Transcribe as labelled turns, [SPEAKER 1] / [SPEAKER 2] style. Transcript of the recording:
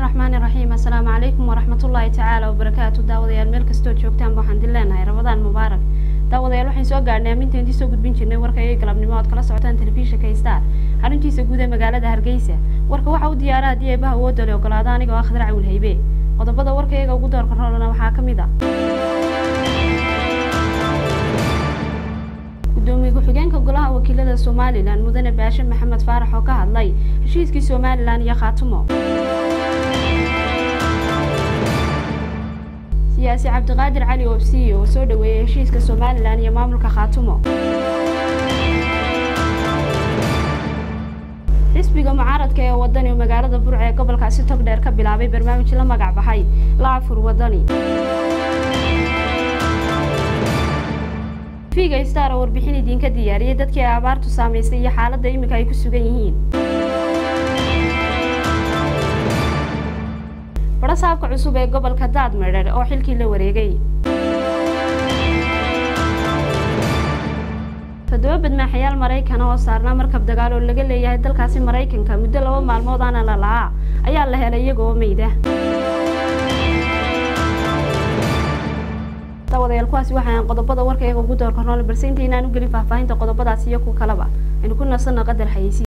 [SPEAKER 1] raxmaani raxiim assalaamu calaykum waraxmatullaahi tacaala wabarakaatu daawadayaal meel kastoo joogtaanba waxaan din leenahay ramadaan mubaarak daawadayaal waxaan soo gaadhnay amminta intii soo gudbin jirnay warka iyo galabnimo ood kala socotaan telefishinka star xaruntiisa guud ee magaalada hargeysa warka waxaa u diyaara haddii eebaha woodale ogolaada anigoo ah khadar cawil haybe qodobada warka iyaga ugu doorka roolana waxaa ka mid ah gudoomiye ku-xigeenka golaha wakiilada somalilan mudane baashe maxamed faarax oo ka hadlay heshiiskii somalilan iyo khaatumo siyaasi cabdiqaadir cali oobsiye oo soo dhaweeyey heshiiska somalilan iyo maamulka khaatumo xisbiga mucaaradka ee wadani oo magaalada burca ee gobolkaasi togdheer ka bilaabay barnaamij la magac baxay laafur wadani figa star oo warbixin idinka diyaariyay dadkii ay abaartu saamaysay iyo xaaladda iminka ay ku sugan yihiin barasaabka cusub ee gobolka daadmedher oo xilkii la wareegay toddoba badmaaxayaal maraykana oo saarnaa markab dagaal oo laga leeyahay dalkaasi maraykanka muddo laba maalmood aana la lahaa ayaa la helay iyagoo meyda daawadayaal kuwaasi waxaan qodobada warka iyaga ugu doorka rool balse intaynaan u gelin faahfaahinta qodobadaas iyo ku kalaba aynu ku nasanno qadar xayeysi